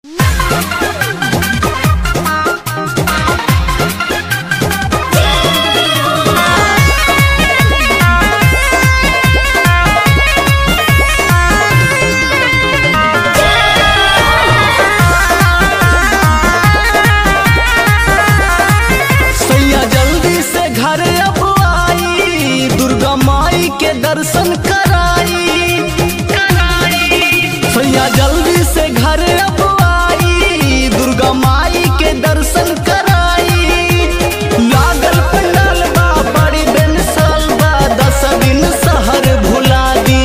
सैया जल्दी से घर अब आई दुर्गा माई के दर्शन कराई सैया जल्दी से घर अब आई दुर्गा माई के दर्शन कराई लागल पंडाल बा बड़ी बेमिसाल बा दस दिन शहर भुला दी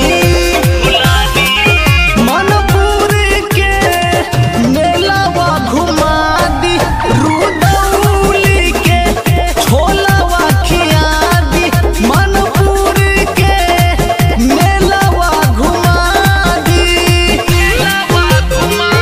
मनपुर के मेलावा घुमा दी रुदौली के छोलावा खिया दी मनपुर के मेलावा घुमा दी मेलावा घुमा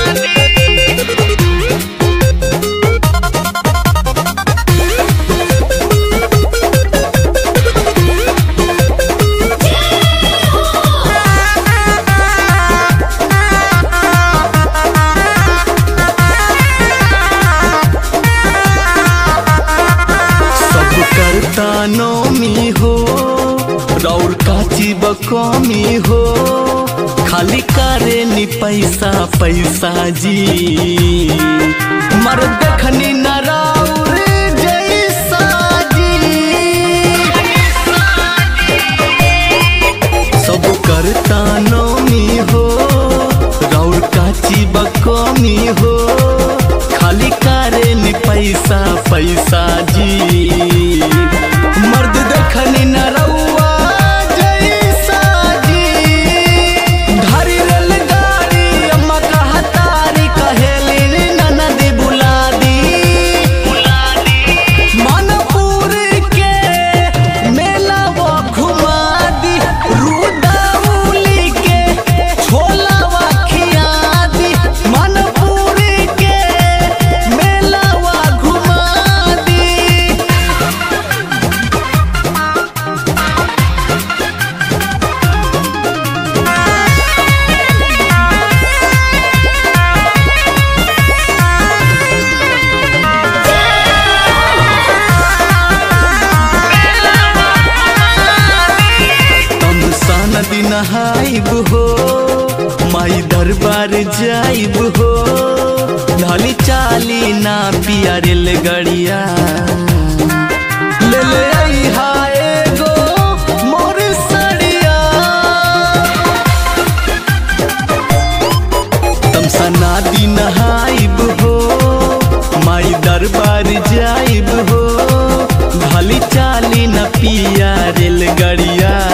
सब करता नौमी हो रौर काची बकौमी हो खाली करे नी पैसा पैसा जी मर देखनी न राउर जैसा जी सब करता नौमी हो रौर काची बकौमी हो खाली करे नी पैसा पैसा जी मर्द देखनी न रउआ जैसा जी धरी रेलगाड़ी अम्मा कहतारी कहेली ननद बुला दी मनपुर के मेलावा घुमा दी रुदौली के छोलावा खिया दी मनपुर के मेलावा घुमा दी तम सन दिन हाइब हो माई दरबार जाइब हो ढाली चाली ना पिया रेल गड़िया ले ले आई हाय गो मोर सड़िया तम सना दिन हाइब हो माई दरबार जाइब हो ढाली चाली न पिया रेलगड़िया